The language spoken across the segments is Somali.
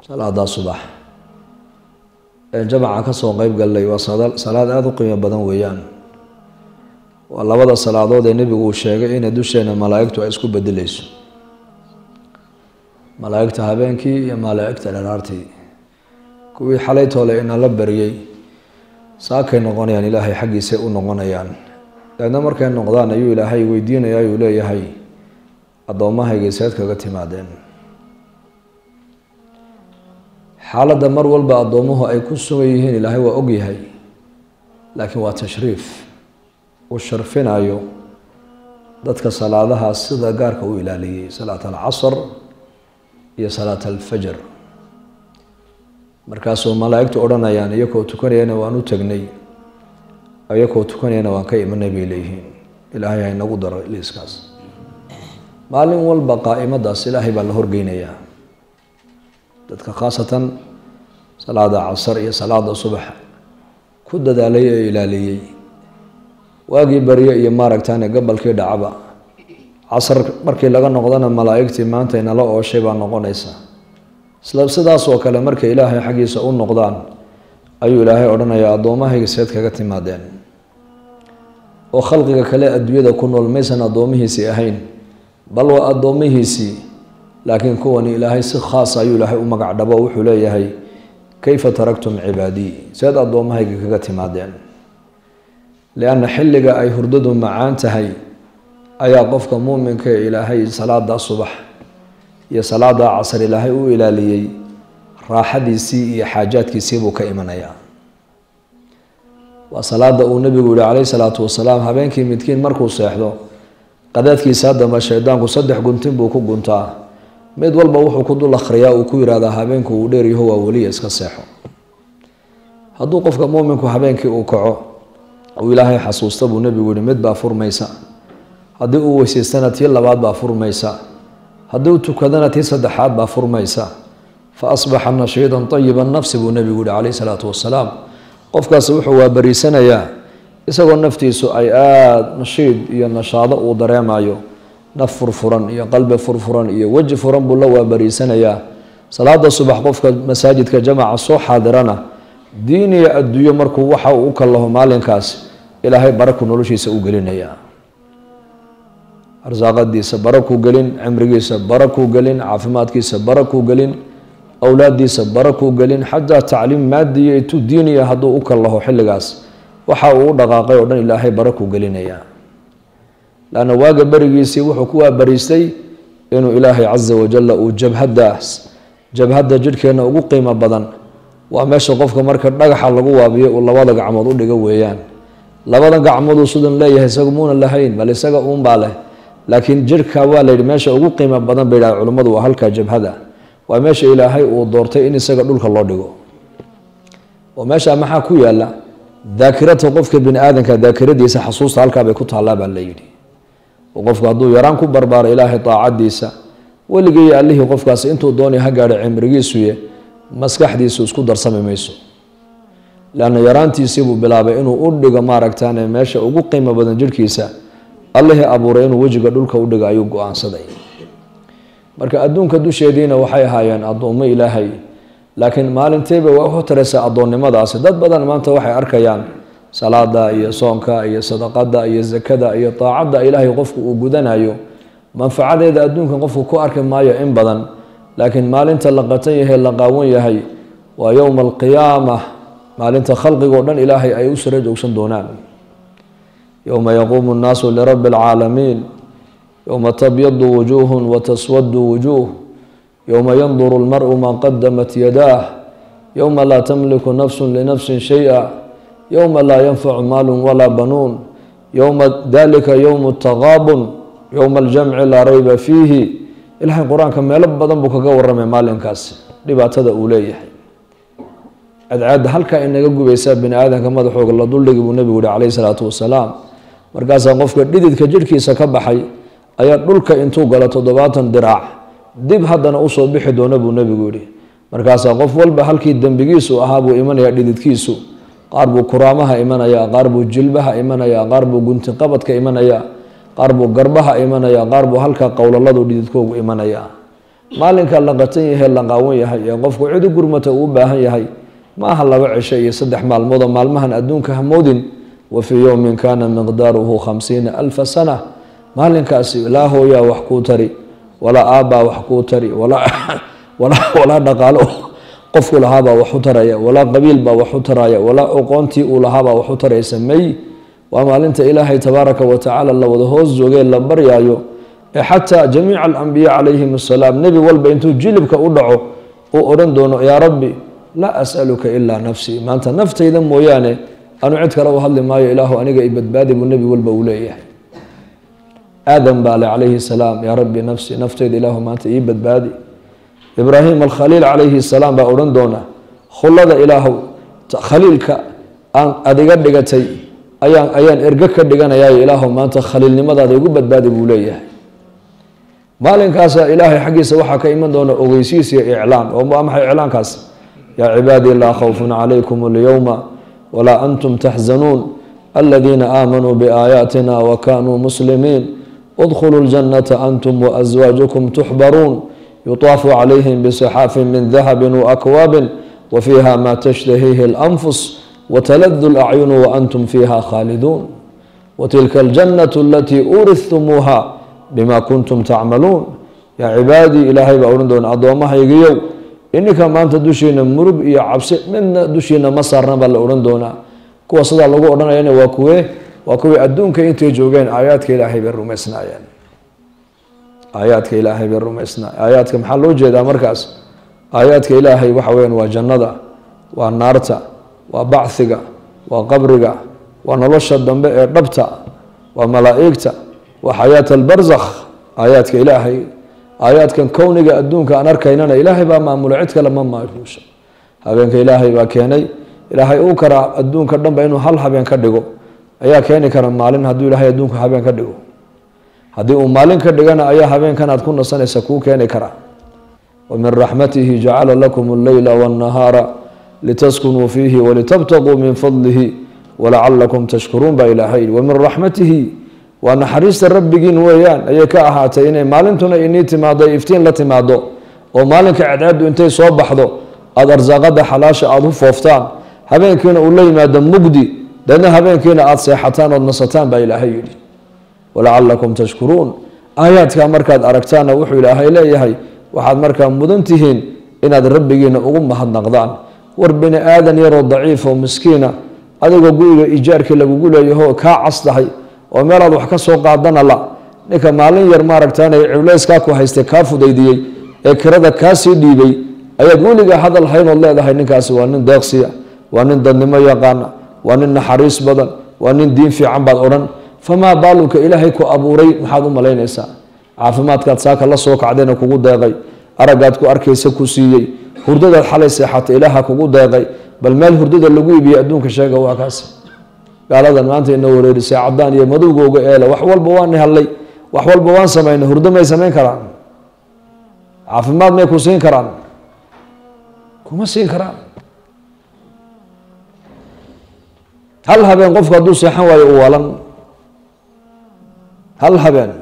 salaadaa subax ee jamaca kasoo qeyb gallay waa salaad aada u qiimo badan weeyaan waa labada salaadood ee nebigu uu sheegay inay dusheena malaa-igtu ay isku bedeleyso malaa-igta habeenkii iyo malaa-igta dharaartii kuwii xalay toole inala baryey saakay noqonayaan ilaahay xaggiisay u noqonayaan daedna markay noqdaan ayuu ilaahay weydiinaya ayuu leeyahay addoommahaygai seed kaga timaadeen xaaladda mar walba addoomuhu ay ku sugan yihiin ilaahay waa ogyahay laakiin waa tashriif uu sharfinayo dadka salaadahaas sida gaarka u ilaaliyey salaat alcasr iyo salaat alfajr markaasuu malaa-igtu odhanayaan iyakoo tukanayana waan u tegnay iyakoo tukanayana waan ka imanay bay leeyihiin ilaahay haynagu daro liiskaas maalin walba qaa'imadaas ilaahay baa la horgeynayaa dadka khaasatan salaada casar iyo salaada subax ku dadaalay ee ilaaliyey waagii barye iyo maaragtaane gabalkii dhacaba casar markii laga noqdana malaa-igtii maanta inala ooshay baa noqonaysa isla sidaas oo kale markay ilaahay xaggiisa u noqdaan ayuu ilaahay odhanayaa addoommahayga seed kaga timaadeen oo khalqiga kale adduunyada ku nool maysan addoomihiisii ahayn bal waa addoomihiisii laakiin kuwani ilaahay si khaas ayuu ilaahay u magac dhabo wuxuu leeyahay kayfa taraktum cibaadii seed addoommahayga kaga timaadeen lianna xilliga ay hurdadu macaan tahay ayaa qofka muuminka ee ilaahay salaada subax iyo salaada casar ilaahay u ilaaliyey raaxadiisii iyo xaajaadkiisii buu ka imanayaa waa salaada uu nebigu yihi calayhi salaatu wasalaam habeenkii midkiin markuu seexdo qadaadkiisa dambe shaydaanku saddex guntin buu ku guntaa mid walba wuxuu ku dul akhriyaa uu ku yihahdaa habeenku uu dheeryaho waa weliya iska seexo hadduu qofka muuminku habeenkii uu kaco uu ilaahay xasuusta buu nebigu yihi mid baa furmaysa haddii uu weysaystana tii labaad baa furmaysa haddii u tukadana tii saddexaad baa furmaysa fa asbaxa nashiidan tayiba nafsi buu nebigu yihi calayhi salaatu wasalaam qofkaasi wuxuu waabariisanayaa isagoo naftiisu ay aada nashiid iyo nashaado uu dareemayo naf furfuran iyo qalbi furfuran iyo weji furan buu la waabariisanayaa salaada subax qofka masaajidka jamaca soo xaadirana diin iyo adduunyo markuu waxa uu u kallaho maalinkaas ilaahay baraku noloshiisa u gelinayaa arsaaqadiisa barakuu gelin cimrigiisa barakuu gelin caafimaadkiisa barakuu gelin awlaadiisa barakuu gelin xataa tacliim maadiya itu diiniya hadduu u kallaho xilligaas waxa uu u dhaqaaqay oo dhan ilaahay barakuu gelinayaa lanna waaga berigiisii wuxuu ku waabariistay inuu ilaahay casa wajalla uu jabhadaas jabhadda jidhkeenna ugu qiimo badan waa meesha qofka marka dhagaxa lagu waabiyo uu labada gacmood u dhigo weeyaan labada gacmooduu sidan leeyahay isaga muuna lahayn bal isaga uunbaa leh laakiin jidhka waa layidhi meesha ugu qiimo badan bay yidhaha culimmadu waa halkaa jabhada waa meesha ilaahay uu doortay in isaga dhulka loo dhigo oo meesha maxaa ku yaala daakirata qofka bini aadanka daakiradiisa xasuusta halkaa bay ku taallaa baa la yidhi oo qofku hadduu yaraan ku barbaaro ilaahay daacadiisa weligii iyo allihii qofkaasi intuu doonay ha gaadho cimrigiisuye maskaxdiisu isku darsami mayso leanna yaraantiisiibuu bilaabay inuu u dhigo maaragtaane meesha ugu qiimo badan jidhkiisa allihii abuuray inuu wejiga dhulka u dhigo ayuu go-aansaday marka adduunka dusheediina waxay ahaayeen addoommo ilaahay laakiin maalintiiba waa u taraysa addoonnimadaasi dad badan maanta waxay arkayaan salaada iyo soonka iyo sadaqada iyo zakada iyo daacadda ilaahay qofku uu gudanayo manfacadeeda adduunkan qofku ku arki maayo in badan laakiin maalinta la qatan yahay la qaawan yahay waa yowma alqiyaama maalinta khalqigoo dhan ilaahay ay u sara joogsan doonaan yowma yaquumu nnaasu lirabbi alcaalamiin yowma tabyadu wujuuhun wataswadu wujuuh yowma yanduru lmaru maa qadamat yadaah yowma laa tamliku nafsu linafsin shay-a yowma laa yanfacu maalu walaa banuun yowma dalika yowmu taqaabun yowma aljamci laa rayba fiihi ilaahay qur-aanka meelo badan buu kaga waramay maalinkaasi dhibaatada uu leeyahay cadcaadda halkaa inaga gubaysaa bini aadanka madaxooga la duldhigi buu nebigu yihi calayhi salaatu wasalaam markaasaa qofka dhididka jidhkiisa ka baxay ayaa dhulka intuu galo toddobaatan diraac dib haddana usoo bixi doona buu nebigu yihi markaasaa qof walba halkii dembigiisu ahaa buu imanayaa dhididkiisu qaar buu kuraamaha imanayaa qaar buu jilbaha imanayaa qaar buu guntiqabadka imanayaa qaar buu garbaha imanayaa qaar buu halka qowlaladu dhididkoogu imanayaa maalinka la qatan yahay la qaawan yahay ee qofku cid u gurmata uu u baahan yahay ma aha laba cisho iyo saddex maalmood oo maalmahan adduunka hamoodin wa fii yowmin kaana miqdaaruhu khamsiina alfa sana maalinkaasi laa hooyaa wax kuu tari walaa aabbaa wax kuu tari walaa dhaqaalo qofku lahaabaa wax u taraya walaa qabiilbaa wax u taraya walaa oqoontii uu lahaabaa wax u taraysa may waa maalinta ilaahay tabaaraka wa tacaala la wada hoos joogee la baryaayo ee xataa jamiica alambiya calayhim asalaam nebi walba intuu jilibka u dhaco uu odhan doono yaa rabbi laa as'aluka ilaa nafsii maanta naftayda mooyaane anu cid kale u hadli maayo ilaahu aniga i badbaadi buu nebi walba uu leeyahay aadam baa le calayhi salaam yaa rabbi nafsi naftayda ilaahu maanta ii badbaadi ibraahim alkhaliil calayhi salaam baa odhan doona khullada ilaahu khaliilka aan adiga dhigatay ayaan ayaan ergo ka dhiganayaa ilaahu maanta khaliilnimadaada igu badbaadi buu leeyahay maalinkaasa ilaahay xaggiisa waxaa ka iman doona ogeysiis iyo iclaan oo waa maxay iclaankaas yaa cibaadii laa khawfun calaykum alyowma walaa antum taxzanuun aladiina aamanuu biaayaatina wa kanuu muslimiin udkhuluu ljannata antum waaswaajukum tuxbaruun yutaafu calayhim bisaxaafin min dahabin waakwaabin wa fiiha ma tashtahiihi اlanfus wataladu lacyunu waantum fiiha khaaliduun watilka aljannatu alatii uurihtumuuha bima kuntum tacmaluun yaa cibaadii ilaahay baa odhan doona addoommahaygiyow ininka maanta dushiina murug iyo cabsi midna dushiina ma saarna baa la odhan doonaa kuwa sidaa lagu odhanayana waa kuwe waa kuwii adduunka intay joogeen aayaadka ilaahay bay rumaysnaayeen aayaadka ilaahay bay rumaysnaay aayaadka maxaa loo jeedaa markaas aayaadka ilaahay waxa weyaan waa jannada waa naarta waa bachiga waa qabriga waa nolosha dambe ee dhabta waa malaa'igta waa xayaat albarzakh aayaadka ilaahay aayaadkan kowniga adduunka aan arkaynana ilaahay baa maamula cid kale ma maamuusha habeenka ilaahay baa keenay ilaahay uu karaa adduunka dhanba inuu hal habeen ka dhigo ayaa keeni kara maalin hadduu ilaahay adduunka habeen ka dhigo haddii uu maalin ka dhigana ayaa habeenkan aad ku nasanaysa kuu keeni karaa wa min raxmatihi jacala lakum alleyla waannahaara litaskunuu fiihi walitabtaquu min fadlihi walacalakum tashkuruun baa ilaahay wa min raxmatihi waa naxariista rabbigiin weeyaan ayay ka ahaatay inay maalintuna inii timaado iftiin la timaado oo maalinka cadceeddu intay soo baxdo aada arsaaqada xalaasha aada u fooftaan habeenkiina uu la yimaado mugdi deedna habeenkiina aada seexataan ood nasataan baa ilaahay yidhi walacalakum tashkuruun aayaadkaa markaad aragtaanna wuxuu ilaahay leeyahay waxaad markaa mudan tihiin inaad rabbigiina ugu mahadnaqdaan war bini aadan yaroo daciif oo miskiina adigoo guriga ijaarkii lagugu leeyaho kaa castahay oo meelaad wax ka soo qaadana la ninka maalin yar maaragtaan cibleyskaa ku haystay kaa fudaydiyey ee kirada kaa sii dhiibay ayaad weligaa hadal haynood leedahay ninkaasi waa nin deeqsiya waa nin dadnimo yaqaana waa nin naxariis badan waa nin diin fiican baad odhan famaa baaluka ilaahay ku abuuray maxaad u malaynaysaa caafimaadkaad saaka la soo kacdayna kugu deeqay aragaad ku arkaysa ku siiyey hurdadaad xalay seexatay ilaaha kugu deeqay bal meel hurdada lagu iibiyey adduunka sheega waa kaas gaaladan maanta ina wareerisay cadaan iyo madowgooga eele wax walba waan hallay wax walba waan samaynay hurdo may samayn karaan caafimaad may ku siin karaan kuma siin karaan hal habeen qofku hadduu seexan waayo u walan hal habeen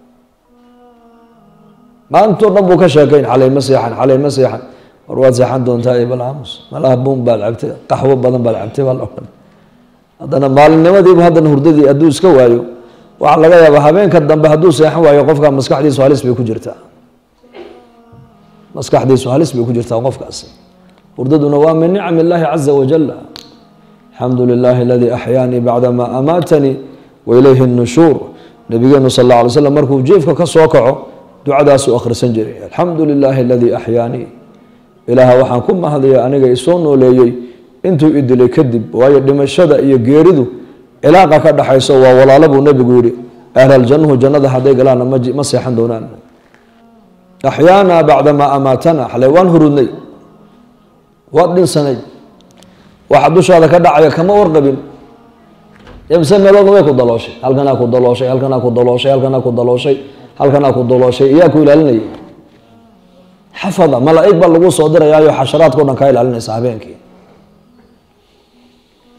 maantoo dhan buu ka sheekayn xalay ma seexan xalay ma seexan war waad seexan doontaa ebal aamus malaha buun baad cabtay qaxwo badan baad cabtay baa la odhan haddana maalinimadiiba haddana hurdadii hadduu iska waayo waxaa laga yaabaa habeenka dambe hadduu seexan waayo qofka maskaxdiisu halis bay ku jirtaa maskaxdiisu halis bay ku jirtaa qofkaasi hurdaduna waa min nicam illaahi caza wajal alxamdu lilaahi aladii axyaanii bacdama amaatanii wailayhi nushuur nabigeenu sal alla alay slam markuu jiefka ka soo kaco ducadaasuu akhrisan jiray alxamdu lilaahi aladii axyaanii ilaaha waxaan ku mahadaya aniga isoo nooleeyey intuu idilay kadib waayo dhimashada iyo geeridu cilaaqa ka dhaxayso waa walaalo buu nebigu yihi ahlaljannuhu jannada hadday galaanna ma seexan doonaan axyaanaa bacdamaa amaatana xalay waan hurudnay waad dhinsanay waxa dushaada ka dhacaya kama warqabin mise meeloodna way ku dalooshay halkanaa ku dalooshay halkanaa ku dalooshay halkanaa ku dalooshay halkanaa ku dalooshay iyaa ku ilaalinayay xafada malaa'ig baa lagu soo dirayaayo xasharaadka o dhan kaa ilaalinaysa habeenkii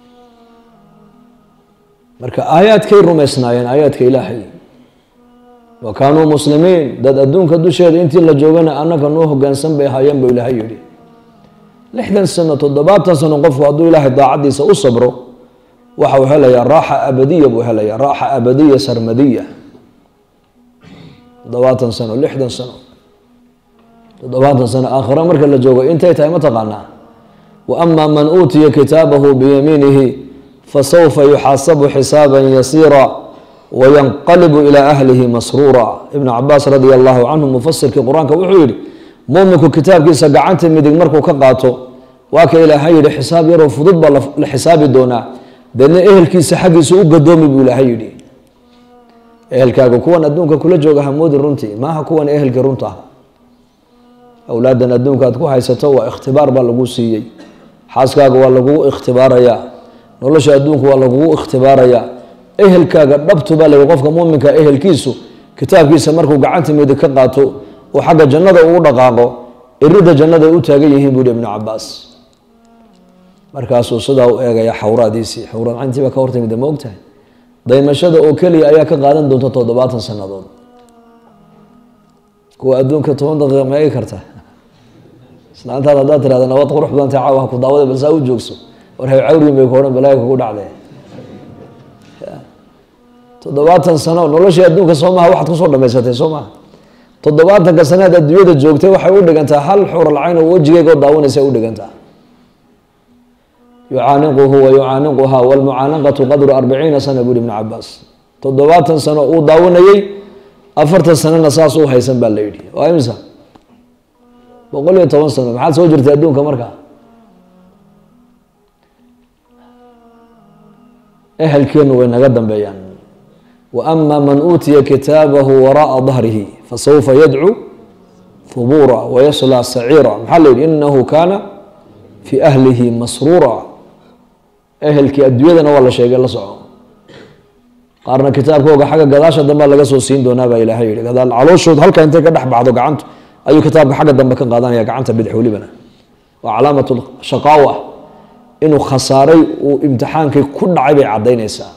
marka aayaadkay rumaysnaayeen aayaadka ilaahay wa kaanuu muslimiin dad adduunka dusheeda intii la joogana annaka noo hogaansan bay ahaayeen buu ilaahay yidhi lixdan sano toddobaatan sano qofku hadduu ilaahay daacaddiisa u sabro waxa uu helayaa raaxa abadiya buu helayaa raaxa abadiya sarmadiya toddobaatan sano lixdan sano toddobaatan sano aakhira marka la joogo intay tahay ma taqaanaa wa ama man uutiya kitaabahu biyamiinihi fasawfa yuxaasabu xisaaban yasiira wayanqalibu ilaa ahlihi masruura ibnu cabaas radia allahu canhu mufasirkii qur-aanka wuxuu yihi muminku kitaabkiisa gacanta midig markuu ka qaato waa ka ilaahay yihi xisaab yaroo fudud baa la xisaabi doonaa deedna ehelkiisa xaggiisa u gadoomi buu ilaahay yidhi ehelkaaga kuwan adduunka kula jooga hamoodi runtii maaha kuwan ehelkii runta ah awlaadan adduunka aad ku haysato waa ikhtibaar baa lagu siiyey xaaskaaga waa lagugu ikhtibaarayaa nolosha adduunka waa lagugu ikhtibaarayaa ehelkaaga dhabtu baa layihi qofka muminka ehelkiisu kitaabkiisa markuu gacanta midig ka qaato oo xagga jannada uu dhaqaaqo irida jannada ay u taagan yihiin buu yihi ibnu cabaas markaasuu sidaa u eegaya xawraadiisii xawraadcayntii baa ka hortimida ma ogtahay daymashada oo keliya ayaa ka qaadan doonta toddobaatan sannadood kuwa adduunka toban daqiiqa ma eegi karta islaantaad haddaad tirahda nabad qurux badanta caawa ha ku daawada balsaa u joogso war hay cawriin bay ku odhan balaaga kugu dhacdee toddobaatan sano noloshii adduunka soo maha waxaad kusoo dhamaysatay soo maha toddobaatanka sanaad adduunyada joogtay waxay u dhigantaa hal xuralcayn oo wejigeyga oo daawanaysa u dhigantaa yucaaniquhu wa yucaaniquha walmucaanaqatu qadru arbaciina sana buri ibnu cabaas toddobaatan sano uu daawanayey afartan sanona saas u haysan baa la yidhi waa imisa boqol iyo toban sano maxaad soo jirtay adduunka markaa ehelkeenu way naga dambeeyaan wa ama man uutiya kitaabahu wara'a dahrihi fasawfa yadcu hubuura wayaslaa saciira maxaa la yidhi inahu kaana fii ahlihi masruura ehelkii adduunyadana waa la sheegay la soco qaarna kitaabkooga xagga gadaasha dambe laga soo siin doonaa baa ilaahay yihi gadaal calooshood halka intay ka dhex baxdo gacantu ayuu kitaabka xagga dambe ka qaadanaya gacanta bidix welibana waa calaamat shaqaawa inuu khasaaray uu imtixaankii ku dhacay bay caddaynaysaa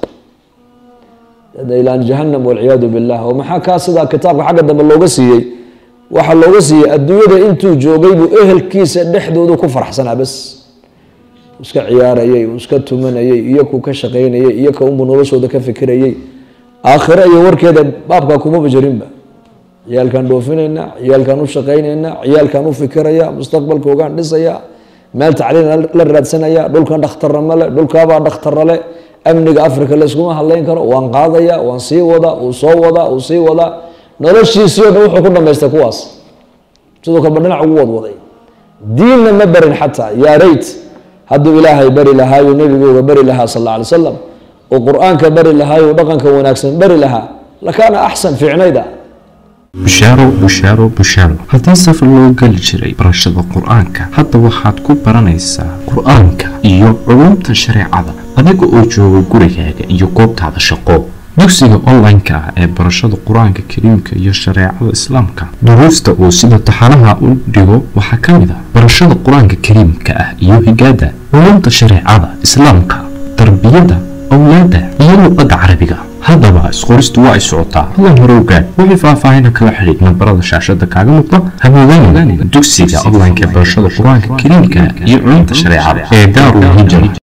ilaan jahanam walciyaadu billah oo maxaa kaa sidaa kitaabka xagga dambe looga siiyey waxaa looga siiyey adduunyada intuu joogay buu ehelkiisa dhexdoodu ku faraxsanaa bas iska ciyaarayey uu iska tumanayey iyo ku ka shaqaynayey iyo ka unbu noloshooda ka fikirayey aakhiro iyo warkeeda baabkaa kumaba jirinba ciyaalkaan dhoofinayna ciyaalkaan u shaqaynayna ciyaalkaan u fikiraya mustaqbalkoogaan dhisaya meel tacliin la raadsanaya dhulkan dhakhtarra male dhulkaabaa dhakhtarra le amniga africa layskuma hadlayn karo waan qaadaya waan sii wadaa uu soo wadaa uu sii wadaa noloshiisii o dhan wuxuu ku dhamaystay kuwaas sidoo kaleba dhinac ugu wadwaday diinna ma barin xataa yaa rayt hadduu ilaahay bari lahaayo nebigooga bari lahaa sal alla alay slam oo qur-aanka bari lahaayo dhaqanka wanaagsan bari lahaa lakaana axsan fiicnayda bushaaro bushaaro bushaaro haddii safar loo geli jiray barashada qur-aanka hadda waxaad ku baranaysaa qur-aanka iyo culumta shareecada adiga oo jooga gurigaaga iyo goobtaada shaqo dugsiga online-ka ah ee barashada qur-aanka kariimka iyo shareecada islaamka duruusta uu sida taxanaha u dhigo waxaa ka mid ah barashada qur-aanka kariimka ah iyo higaada culumta shareecada islaamka tarbiyada awlaada iyo luqada carabiga haddaba isqoristu waa ay socotaa hadan hore ogaad wixii faahfaahina kala xidhiid nambarada shaashada kaaga muuqda hamoodaanin dugsiga online-ka ee barashada qur-aanka kariimka iyo culumta shareecada ee daarul hijra